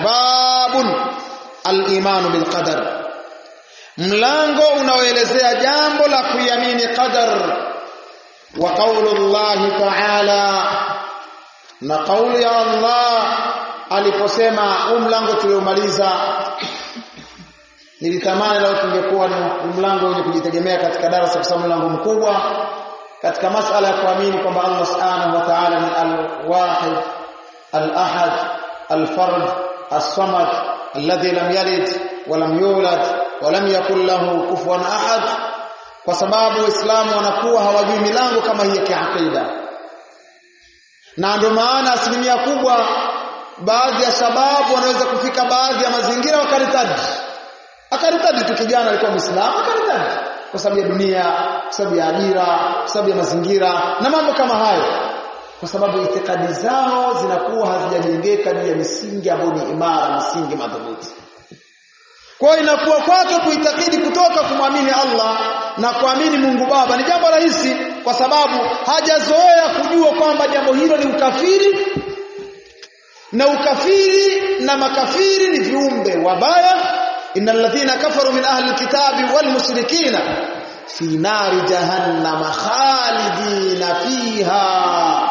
babun al-imanu bil qadar mlango unaoelezea jambo la kuiamini qadar wa qaulullahi ta'ala na kauli ya Allah aliposema huu mlango tuliomaliza nilitamani leo tungekuwa ni mlango wenye kujitegemea katika darasa kwa sababu mlango mkubwa katika masala ya kuamini kwamba Allah subhanahu wa ta'ala ni al-wahid al-ahad al-fard as-samad alladhi lam yalid wa lam yulad wa lam yakul lahu kufuwan ahad kwa sababu waislamu wanakuwa hawajui milango kama hii ya kiakida na ndio maana asilimia kubwa baadhi ya sababu wanaweza kufika baadhi ya mazingira wakaritadi akaritadi tu kijana alikuwa muislamu akaritadi kwa sababu ya dunia kwa sababu ya ajira kwa sababu ya mazingira na mambo kama hayo kwa sababu itikadi zao zinakuwa hazijajengeka juu ya misingi ambayo ni imara misingi madhubuti kwa hiyo inakuwa kwake kuitakidi kutoka kumwamini Allah na kuamini Mungu Baba ni jambo rahisi kwa sababu hajazoea kujua kwamba jambo hilo ni ukafiri na ukafiri na makafiri ni viumbe wabaya innal ladhina kafaru min ahli alkitabi wal mushrikina fi nari jahannam khalidina fiha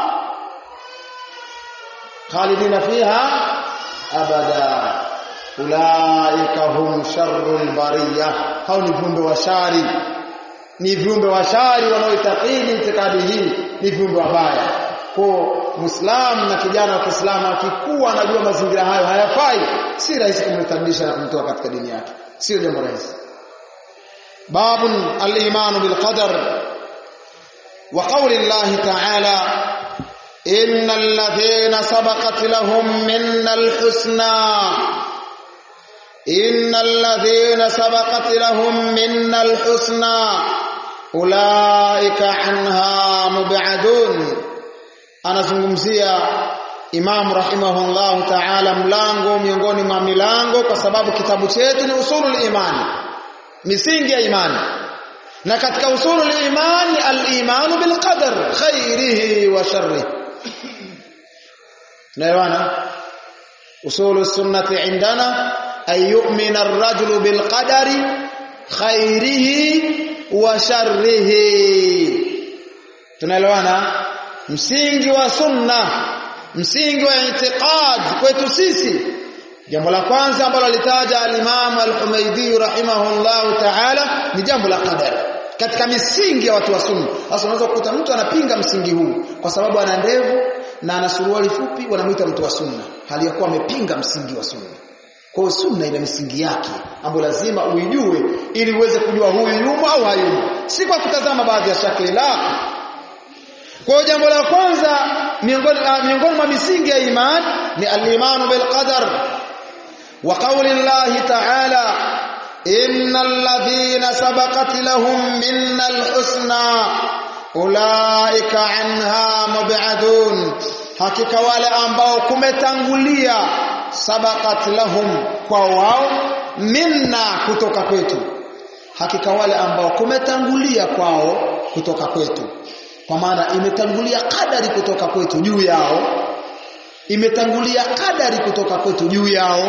khalidina fiha abada ulaika hum sharrul bariya hao ni viumbe wa shari ni viumbe wa shari wanaoitakidi itikadi hii ni viumbe wabaya kwa muislamu na kijana wa Kiislamu akikuwa anajua mazingira hayo hayafai si rahisi kumrekebisha na kumtoa katika dini yake sio jambo rahisi babun al-iman bil qadar wa qawli Allah ta'ala innal ladhina sabaqat lahum minnal husna innal ladhina sabaqat lahum minnal husna ulaika anha mub'adun anazungumzia Imam rahimahullah ta'ala mlango miongoni mwa milango kwa sababu kitabu chetu ni usulul imani misingi ya imani na katika usulul imani al-imanu bil qadar khairihi wa sharrihi naelewana usulus sunnati indana ay yu'mina ar-rajulu bil qadari khairihi wa sharrihi tunaelewana msingi wa sunna msingi wa i'tiqad kwetu sisi jambo la kwanza ambalo alitaja al-Imam al-Humaydi rahimahullahu ta'ala ni jambo la qadar katika misingi ya watu wa sunna sasa unaweza kukuta mtu anapinga msingi huu kwa sababu ana ndevu na ana suruali fupi wanamuita mtu wa sunna hali ya kuwa amepinga msingi wa sunna kwa sunna ina misingi yake ambayo lazima uijue ili uweze kujua huyu yumo au hayumo si kwa kutazama baadhi ya shakli la kwa jambo la kwanza miongoni miongoni mwa misingi ya imani ni al-imanu bil qadar wa qawli Allah ta'ala innal ladhina sabaqat lahum minnal husna ulaika anha mub'adun hakika wale ambao kumetangulia sabaqat lahum kwa wao minna kutoka kwetu hakika wale ambao kumetangulia kwao kutoka kwetu kwa maana imetangulia kadari kutoka kwetu juu yao imetangulia kadari kutoka kwetu juu yao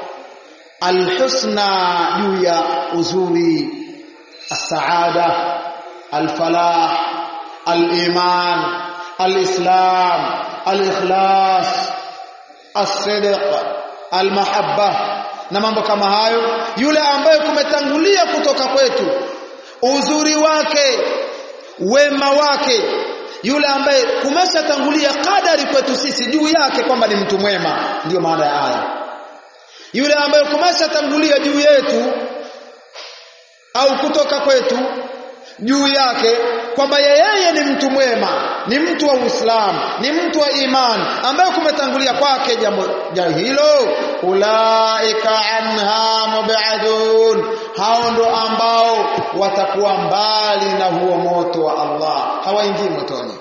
alhusna juu ya uzuri as-saada al-falah al-iman al-islam al-ikhlas as-sidq al-mahabba na mambo kama hayo yule ambaye kumetangulia kutoka kwetu uzuri wake wema wake yule ambaye kumeshatangulia kadari kwetu sisi juu yake kwamba ni mtu mwema ndiyo maana ya aya yule ambaye kumeshatangulia juu yetu au kutoka kwetu juu yake kwamba yeye ni mtu mwema ni mtu wa Uislamu ni mtu wa imani ambaye kumetangulia kwake jambo hilo ulaika anha mubadun hao ndo ambao watakuwa mbali na huo moto wa Allah hawaingii motoni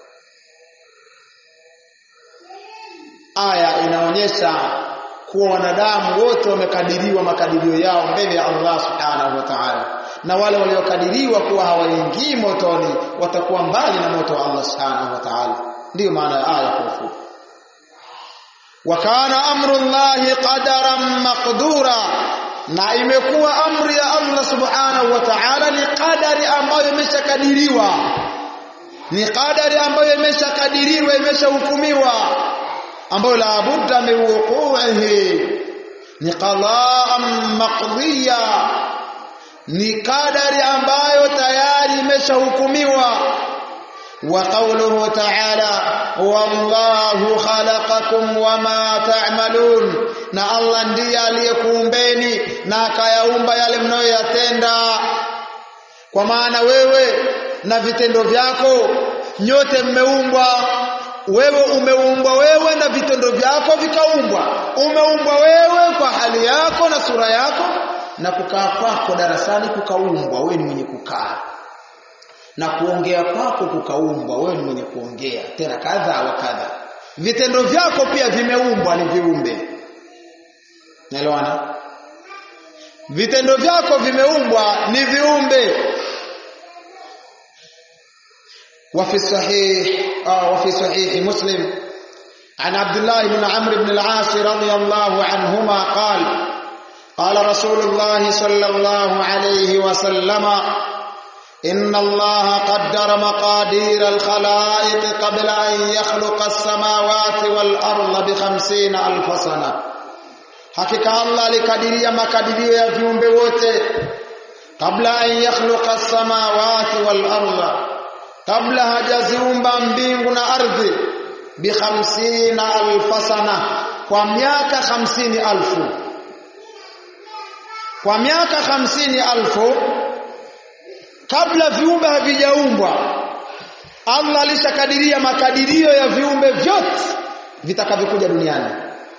aya inaonyesha kuwa wanadamu wote wamekadiriwa makadirio yao mbele ya Allah subhanahu wa ta'ala na wale waliokadiriwa kuwa hawaingii motoni watakuwa mbali na moto wa Allah subhanahu wa ta'ala ndiyo maana ya aya kwa ufupi wa kana amrullahi qadaran maqdura na imekuwa amri ya Allah subhanahu wa ta'ala ni qadari ambayo imeshakadiriwa ni qadari ambayo imeshakadiriwa imeshahukumiwa ambayo la budda min wuqu'ihi ni qada'an maqdiya ni qadari ambayo tayari imeshahukumiwa wa qawluhu ta'ala wallahu khalaqakum wama ta'malun na Allah ndiye aliyekuumbeni na akayaumba yale mnayoyatenda kwa maana wewe na vitendo vyako nyote mmeumbwa wewe umeumbwa wewe na vitendo vyako vikaumbwa umeumbwa wewe kwa hali yako na sura yako na kukaa kwako darasani kukaumbwa wewe ni mwenye kukaa na kuongea kwako kukaumbwa wewe ni mwenye kuongea tena kadha wa kadha vitendo vyako pia vimeumbwa ni viumbe naelewana vitendo vyako vimeumbwa ni viumbe وفي الصحيح آه وفي صحيح مسلم عن عبد الله بن عمرو بن العاص رضي الله عنهما قال قال رسول الله صلى الله عليه وسلم إن الله قدر مقادير الخلائق قبل أن يخلق السماوات والأرض بخمسين ألف سنة حقيقة الله لكديريا مكاديريا ya viumbe wote kabla an yakhluqa as-samawati wal arda kabla hajaziumba mbingu na ardhi bi khamsina alfa sana kwa miaka hamsini alfu kwa miaka hamsini alfu kabla viumbe havijaumbwa Allah alishakadiria makadirio ya viumbe vyote vitakavyokuja duniani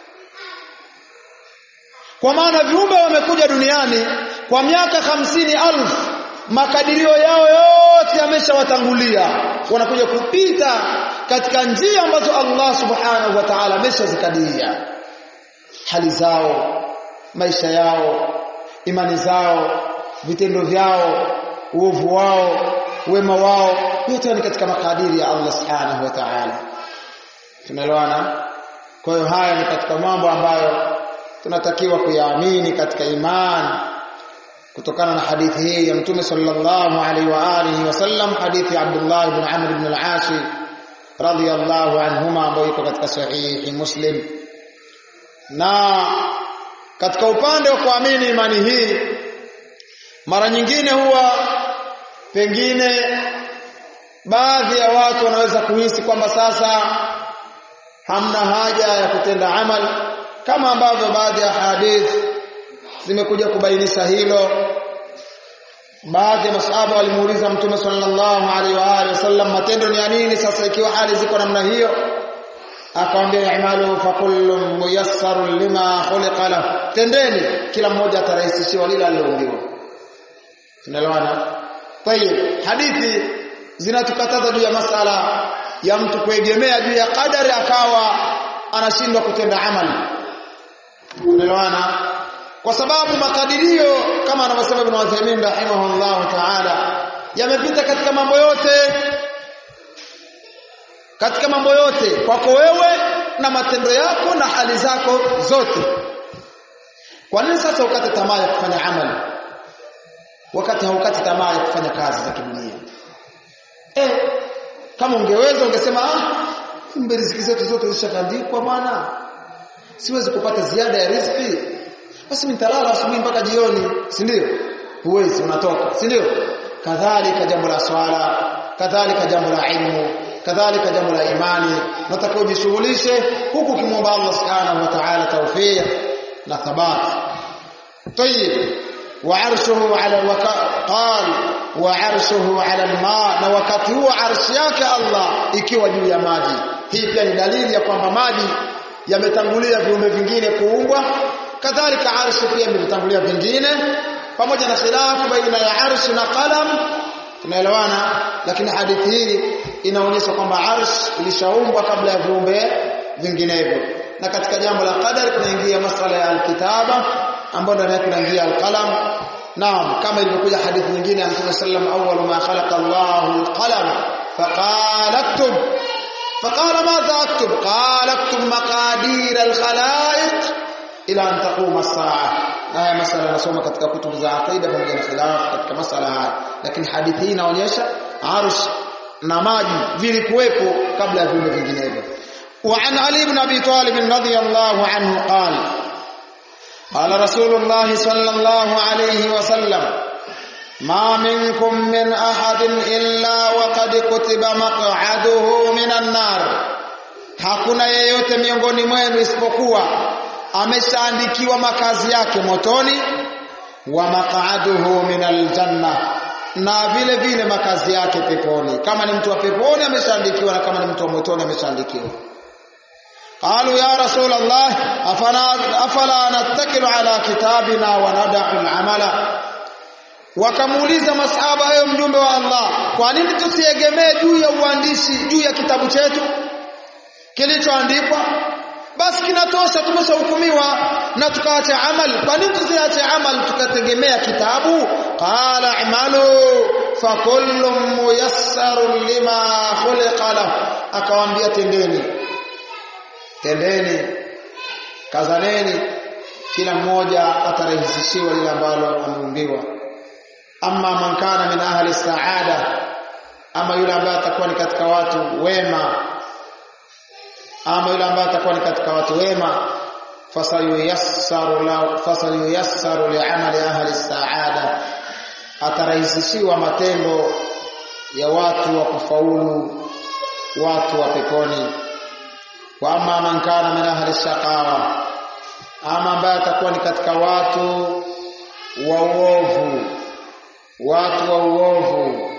kwa maana viumbe wamekuja duniani kwa miaka hamsini alfu makadirio yao yote yameshawatangulia wanakuja kupita katika njia ambazo Allah subhanahu wa ta'ala ameshazikadiria hali zao maisha yao imani zao vitendo vyao uovu wao wema wao yote ni katika makadiri ya Allah subhanahu wa ta'ala tunaelewana kwa hiyo haya ni katika mambo ambayo tunatakiwa kuyaamini katika imani kutokana na hadithi hii ya mtume sallallahu alaihi wa alihi wasallam hadithi ya Abdullah ibn Amr ibn al-As radiyallahu anhuma ambayo iko katika sahihi Muslim na katika upande wa kuamini imani hii mara nyingine huwa pengine baadhi ya watu wanaweza kuhisi kwamba sasa hamna haja ya kutenda amal kama ambavyo baadhi ya hadithi zimekuja kubainisha hilo baadhi ya masahaba walimuuliza mtume sallallahu alaihi wa alihi wasallam matendo ni ya nini sasa ikiwa hali ziko namna hiyo akamwambia i'malu fa kullun muyassarun lima khuliqa lahu tendeni kila mmoja atarahisishiwa lile aliloumbiwa tunaelewana tayib hadithi zinatukataza juu ya masala ya mtu kuegemea juu ya kadari akawa anashindwa kutenda amali tunaelewana kwa sababu makadirio kama anavyosema Ibn Uthaymeen rahimahullah ta'ala yamepita katika mambo yote katika mambo yote kwako wewe na matendo yako na hali zako zote kwa nini sasa ukate tamaa ya kufanya amali wakati haukati tamaa ya kufanya kazi za kidunia eh kama ungeweza ungesema ah kumbe riziki zetu zote zishakandikwa bwana siwezi kupata ziada ya riziki basi nitalala asubuhi mpaka jioni si ndio huwezi unatoka si ndio kadhalika jambo la swala kadhalika jambo la ilmu kadhalika jambo la imani nataka ujishughulishe huku kimwomba Allah subhanahu wa ta'ala tawfiq na thabat طيب وعرشه على الوقا قال وعرشه على الماء na wakati huo arshi yake Allah ikiwa juu ya maji hii pia ni dalili ya kwamba maji yametangulia viumbe vingine kuumbwa kadhalika arshi pia imetangulia vingine pamoja na khilafu baina ya arshi na qalam tunaelewana lakini hadithi hii inaonyesha kwamba arsh ilishaumbwa kabla ya viumbe vinginevyo na katika jambo la qadar tunaingia masala ya alkitaba ambayo ndani yake tunaingia alqalam naam kama ilivyokuja hadithi nyingine ya Mtume sallam awwalu ma khalaqa Allahu alqalam faqala aktub فقال ماذا اكتب قال اكتب مقادير الخلائق ila an taquma saa haya masala nasoma katika kutubu za aqida pamoja na khilaf katika masala haya lakini hadithi hii inaonyesha arsh na maji vilikuwepo kabla ya viumbe vinginevyo وعن علي بن ابي طالب رضي الله عنه قال قال رسول الله صلى الله عليه وسلم ما منكم من احد الا وقد كتب مقعده من النار hakuna yeyote miongoni mwenu isipokuwa ameshaandikiwa makazi yake motoni wa maq'aduhu min aljanna na vile vile makazi yake peponi kama ni mtu wa peponi ameshaandikiwa na kama ni mtu wa motoni ameshaandikiwa qalu ya rasul allah afala afala nattakilu ala kitabina wa nad'u al'amala wakamuuliza masahaba ewe mjumbe wa Allah kwa nini tusiegemee juu ya uandishi juu ya kitabu chetu kilichoandikwa basi kinatosha tumeshahukumiwa na tukaacha amal kwa nini tusiache amal tukategemea kitabu qala amalu fa kullu muyassarun lima khuliqa lahu akawaambia tendeni tendeni kazaneni kila mmoja atarahisishiwa lile ambalo ameumbiwa amma man kana min ahli saada ama yule ambaye atakuwa ni katika watu wema ama yule ambaye atakuwa ni katika watu wema fasayuyassaru la fasayuyassaru li'amali ahli saada atarahisishiwa matendo ya watu wa kufaulu watu wa peponi wa amma man kana min ahli shaqawa ama ambaye atakuwa ni katika watu wa uovu watu wa uovu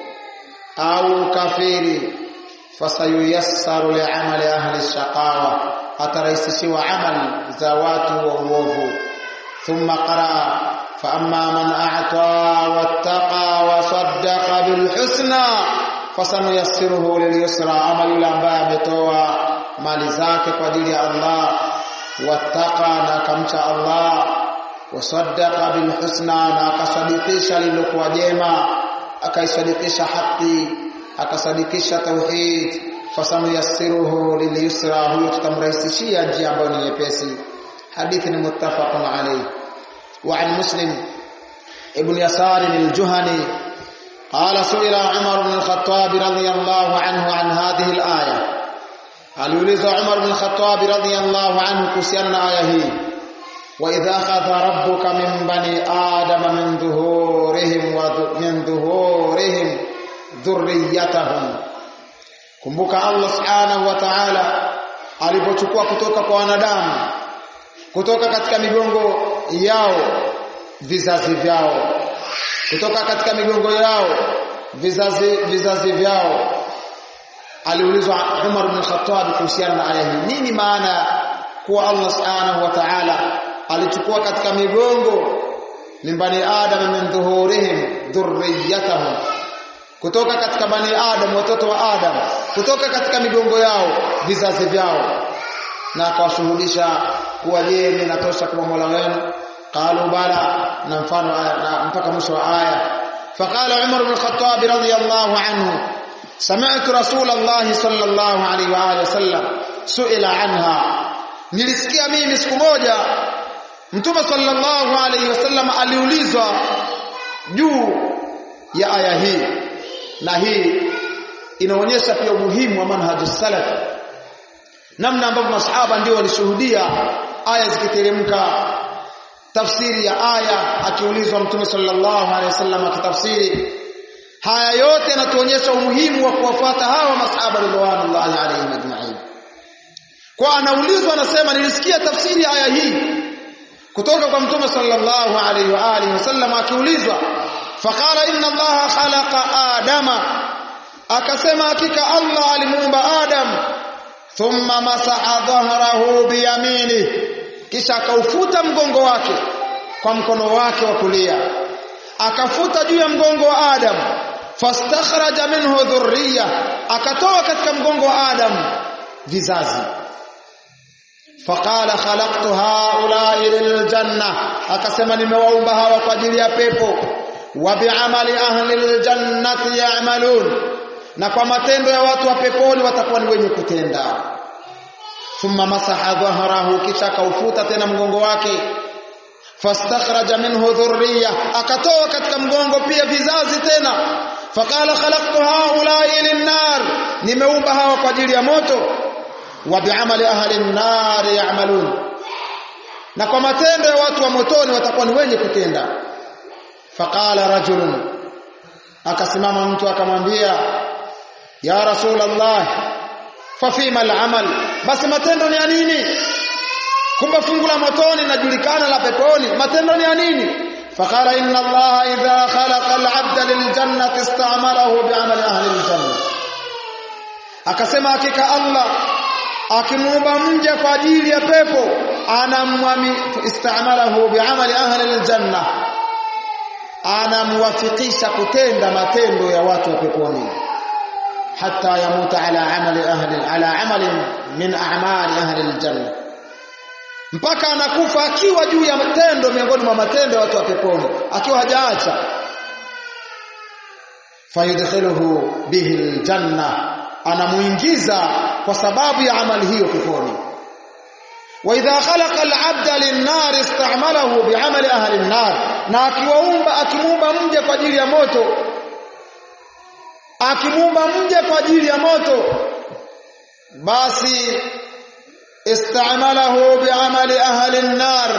au kafiri fasayuyassaru li'amali ahli shaqawa atarahisishiwa amal za watu wa uovu thumma qaraa fa amma man a'ta wattaqa wa saddaqa bil husna fasanuyassiruhu lil yusra ama yule ambaye ametoa mali zake kwa ajili ya Allah wattaqa na akamcha Allah wasaddaqa bil husna na akasadikisha lililokuwa jema akaisadikisha haki akasadikisha tauhid fasanuyassiruhu lilyusra huyo tutamrahisishia njia ambayo ni nyepesi hadithi ni muttafaqun alayhi wa an muslim ibn yasar al-juhani قال سئل عمر بن الخطاب رضي الله عنه عن هذه الآية aliulizwa Umar bin Khattab radhiyallahu anhu kuhusiana na aya hii wa idha akhadha rabbuka min bani adama min dhuhurihim wa min dhuhurihim dhurriyyatahum kumbuka Allah subhanahu wa ta'ala alipochukua kutoka kwa wanadamu kutoka katika migongo yao vizazi vyao kutoka katika migongo yao vizazi vizazi vyao aliulizwa Umar bin Khattab kuhusiana na aya hii nini maana kuwa Allah subhanahu wa ta'ala alichukua katika migongo min bani adam min dhuhurihim dhurriyyatahum kutoka katika bani adam watoto wa adam kutoka katika migongo yao vizazi vyao na akawashuhudisha kuwa je ninatosha kuwa Mola wenu qalu bala na mfano na mpaka mwisho wa aya faqala Umar bin Khattab radiyallahu anhu سمعت رسول الله صلى الله عليه واله وسلم سئل عنها nilisikia mimi siku moja mtume sallallahu alaihi wasallam aliulizwa juu ya aya hii na hii inaonyesha pia umuhimu wa manhaju salaf namna ambavyo masahaba ndio walishuhudia aya zikiteremka tafsiri ya aya akiulizwa mtume sallallahu alaihi wasallam akitafsiri haya yote yanatuonyesha umuhimu wa kuwafuata hawa masahaba ridwanullahi alaihim ajma'in kwa anaulizwa anasema nilisikia tafsiri ya aya hii kutoka kwa mtume sallallahu alaihi wa alihi wasallam akiulizwa faqala inna allaha khalaqa adama akasema hakika allah alimuumba adam thumma masaha dhahrahu biyamini kisha akaufuta mgongo wake kwa mkono wake wa kulia akafuta juu ya mgongo wa adam fastakhraja minhu dhurriya akatoa katika mgongo wa adam vizazi faqala khalaqtu haula'i liljanna akasema nimewaumba hawa kwa ajili ya pepo wa bi'amali ahli aljannati ya'malun na kwa matendo ya watu wa peponi watakuwa ni wenye kutenda thumma masaha dhahrahu kisha kaufuta tena mgongo wake fastakhraja minhu dhurriya akatoa katika mgongo pia vizazi tena faqala khalaqtu haula'i lin-nar nimeumba hawa kwa ajili ya moto wa bi'amali ahli an-nar ya'malun na kwa matendo ya watu wa motoni watakuwa ni wenye kutenda faqala rajulun akasimama mtu akamwambia ya rasulullah fafima al-amal basi matendo ni ya nini kumbe fungu la motoni linajulikana la peponi matendo ni ya nini faqala inna allaha idha khalaqa al-'abda liljannati ista'malahu bi'amali ahli al-janna akasema hakika allah akimuumba mja kwa ajili ya pepo anamwami ista'malahu bi'amali ahli al-janna anamwafikisha kutenda matendo ya watu wa peponi hatta yamuta ala amali ahli ala amali min a'mali ahli al-janna mpaka anakufa akiwa juu ya matendo miongoni mwa matendo ya watu wa peponi akiwa hajaacha fayudkhiluhu bihi aljanna anamuingiza kwa sababu ya amali hiyo peponi wa idha khalaqa al'abda lin-nar ista'malahu bi'amali ahli an-nar na akiwaumba akimuumba mje kwa ajili ya moto akimuumba mje kwa ajili ya moto basi استعمله بعمل أهل النار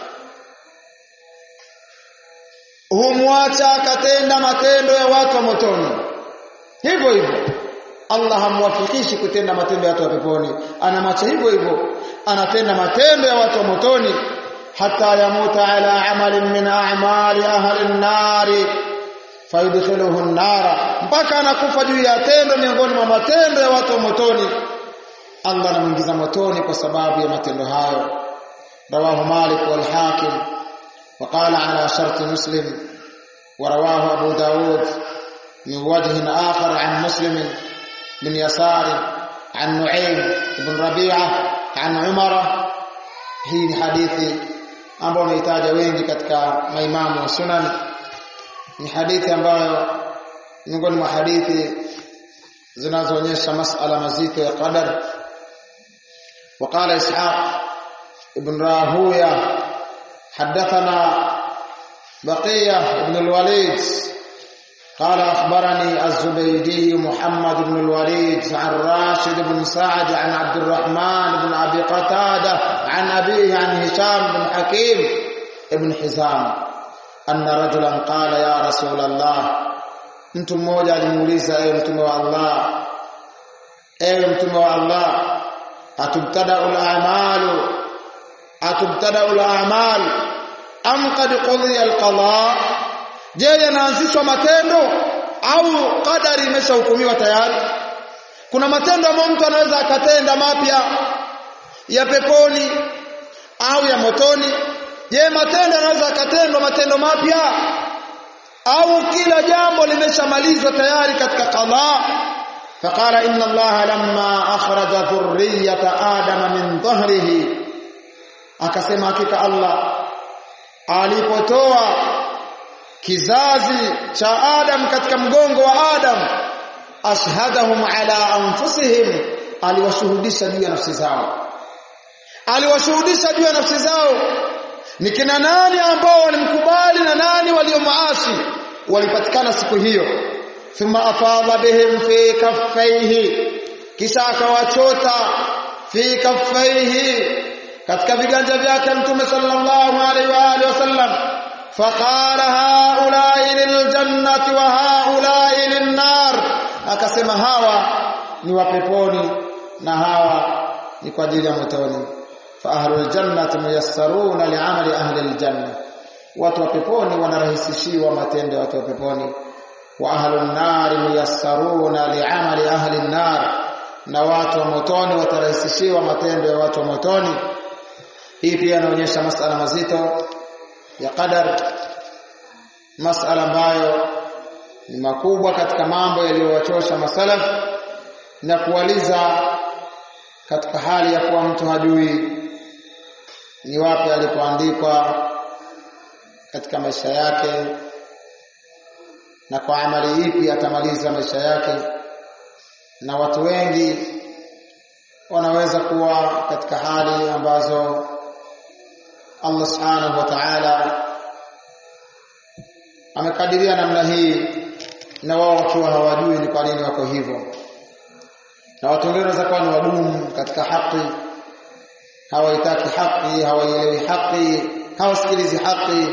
humwacha akatenda matendo ya watu wa motoni hivyo hivyo Allah hamwafikishi kutenda matendo ya watu wa peponi anamacha hivyo hivyo anatenda matendo ya watu wa motoni hata yamuta ala amalin min a'mali ahli an-nar fayudkhiluhu an-nara mpaka anakufa juu ya tendo miongoni mwa matendo ya watu wa motoni Allah anamuingiza motoni kwa sababu ya matendo hayo rawahu Malik wal Hakim وقال على شرط مسلم ورواه أبو داود من وجه آخر عن مسلم بن يسار عن نعيم بن ربيعة عن عمر hii hadithi ambayo umeitaja wengi katika maimamu wa sunan ni hadithi ambayo miongoni mwa hadithi zinazoonyesha masala mazito ya qadar وقال إسحاق ابن راهوية حدثنا بقية بن الوليد قال أخبرني الزبيدي محمد بن الوليد عن راشد بن سعد عن عبد الرحمن بن أبي قتادة عن أبيه عن هشام بن حكيم بن حزام أن رجلا قال يا رسول الله mtu mmoja alimuuliza ewe mtume wa Allah ewe mtume wa Allah atubtada'u al-a'malu atubtada'u al-a'mal am qad qudiya al-qada je yanaanzishwa matendo au kadari imeshahukumiwa tayari kuna matendo ambayo mtu anaweza akatenda mapya ya peponi au ya motoni je matendo yanaweza akatendwa matendo mapya au kila jambo limeshamalizwa tayari katika qada فقال إن الله لما أخرج ذرية آدم من ظهره akasema hakika Allah alipotoa kizazi cha Adam katika mgongo wa Adam ashhadahum ala anfusihim aliwashuhudisha juu ya nafsi zao aliwashuhudisha juu ya nafsi zao ni kina nani ambao walimkubali na nani waliomaasi walipatikana siku hiyo thumma afadha bihim fi kaffaihi kisha akawachota fi kaffaihi katika viganja vyake mtume sallallahu alaihi wa alihi wasallam faqala haula'i liljannati wa haula'i linnar akasema hawa ni wa peponi na hawa ni kwa ajili ya motoni fa ahlul jannati muyassaruna li'amali ahli aljanna watu wa peponi wanarahisishiwa matendo ya watu wa peponi wa ahlun nari muyassaruna li'amali ahli an-nar na watu wa motoni watarahisishiwa matendo ya watu wa motoni hii pia inaonyesha masala mazito ya qadar masala ambayo ni makubwa katika mambo yaliyowachosha masalaf na kuwaliza katika hali ya kuwa mtu hajui ni wapi alipoandikwa katika maisha yake na kwa amali ipi atamaliza maisha yake na watu wengi wanaweza kuwa katika hali ambazo Allah subhanahu wa ta'ala amekadiria namna hii na wao wakiwa hawajui ni kwa nini wako hivyo na watu wengine wanaweza kuwa ni wadumu katika haki hawaitaki haki hawaielewi haki hawasikilizi haki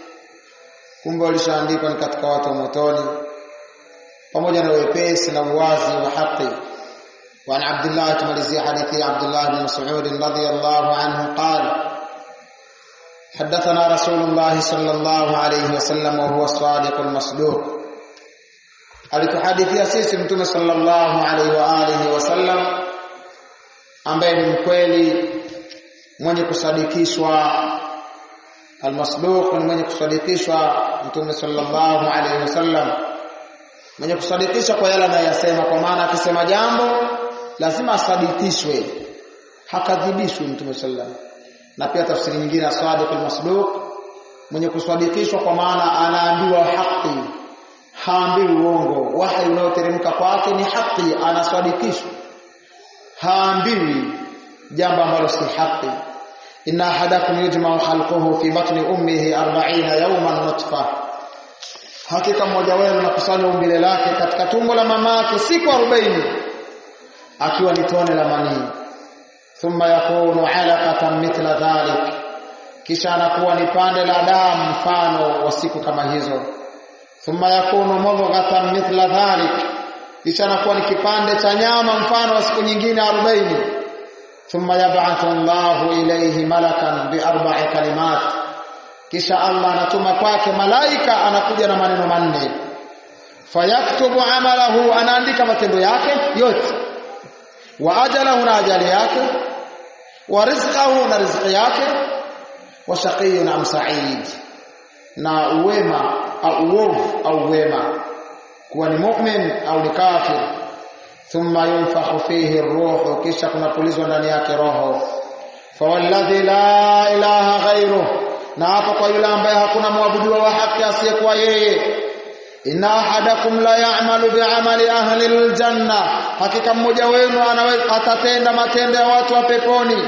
kumbe walishaandikwa ni katika watu wa motoni pamoja na wepesi na uwazi wa haki وعن عبد الله تمalizia hadithi عبد الله بن مسعود رضي الله عنه قال حدثنا رسول الله صلى الله عليه وسلم وهو الصادق المصدوق alituhadithia sisi mtume sallallahu alaihi wa alihi wasallam ambaye ni mkweli mwenye kusadikishwa almasduq ni mwenye kusadikishwa mtume sallallahu alaihi wasallam mwenye kusadikisha kwa yale anayosema kwa maana akisema jambo lazima asadikishwe hakadhibishwi mtume sallallahu na pia tafsiri nyingine asadiq almasduq mwenye kusadikishwa kwa maana anaambiwa haki haambiwi uongo wahi unaoteremka kwake ni haki anasadikishwa haambiwi jambo ambalo si haki inna ahadakum yujma'u khalquhu fi batni ummihi 40 yawman nutfa hakika mmoja wenu nakusanya umbile lake katika tumbo la mamake siku 40 akiwa ni tone la manii thumma yakunu alaqatan mithla dhalik kisha anakuwa ni pande la damu mfano wa siku kama hizo thumma yakunu mudghatan mithla dhalik kisha anakuwa ni kipande cha nyama mfano wa siku nyingine 40 thumma yab'athu Allahu ilayhi malakan bi arba'i kalimat kisha Allah anatuma kwake malaika anakuja na maneno manne fayaktubu amalahu anaandika matendo yake yote wa ajalahu na ajali yake wa rizqahu na riziki yake wa shaqiyun am sa'id na uwema au uovu au wema kuwa ni mu'min au ni kafir thumma yunfakhu fihi ruhu kisha kunapulizwa ndani yake roho fawalladhi la ilaha ghairuh na hapo kwa yule ambaye hakuna mwabudiwa wa haki asiyekuwa yeye inna ahadakum la ya'malu bi'amali ahli aljanna hakika mmoja wenu anaweza atatenda matendo ya watu wa peponi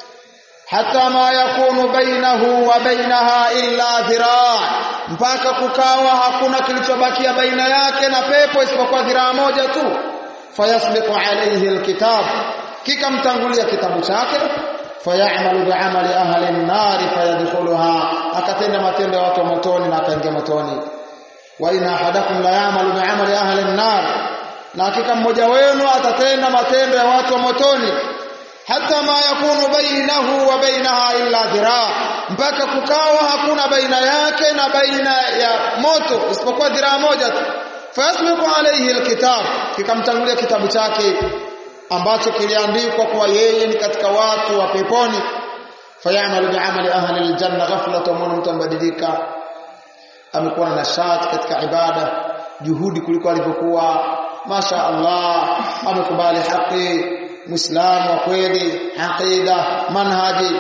hata ma yakunu bainahu wa bainaha illa dhiraa mpaka kukawa hakuna kilichobakia baina yake na pepo isipokuwa dhiraa moja tu fayasbiqu alayhi alkitab kikamtangulia kitabu chake fayamalu bi'amali ahli an-nar fayadkhuluha akatenda matendo ya watu wa motoni na akaingia motoni wa inna ahadakum la ya'malu bi'amali ahli an-nar na hakika mmoja wenu atatenda matendo ya watu wa motoni hata ma yakunu bainahu wa bainaha illa dhiraa mpaka kukawa hakuna baina yake na baina ya moto isipokuwa dhiraa moja tu fayasbiqu alayhi alkitab kikamtangulia kitabu chake ambacho kiliandikwa kwa yeye ni katika watu wa peponi fayamalu bi'amali ahli aljanna ghaflatan wa mtu ambadilika amekuwa na nashati katika ibada juhudi kuliko alivyokuwa masha Allah amekubali haki muislamu wa kweli aqida manhaji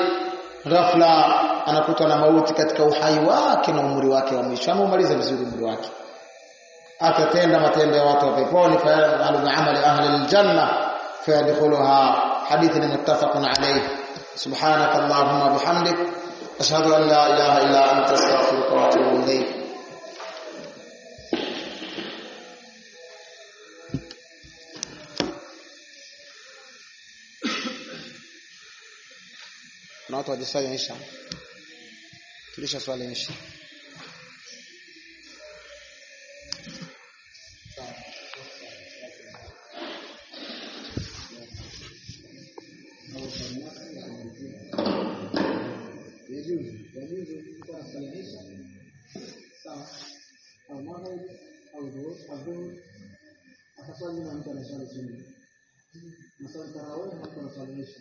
ghafla anakutwa na mauti katika uhai wake na umri wake wa mwisho ameumaliza vizuri umri wake atatenda matendo ya watu wa peponi fayamalu bi'amali ahli aljanna fayadkhuluha hadithi ni muttafaqun alayh subhanak allahumma bihamdik ashhadu an la ilaha illa anta astaghfiruka wa atubu ilayk na watu wajiswali insha tulisha swali insha akaswali na mtu anaswali chini. Maswali tarawih mtu anaswali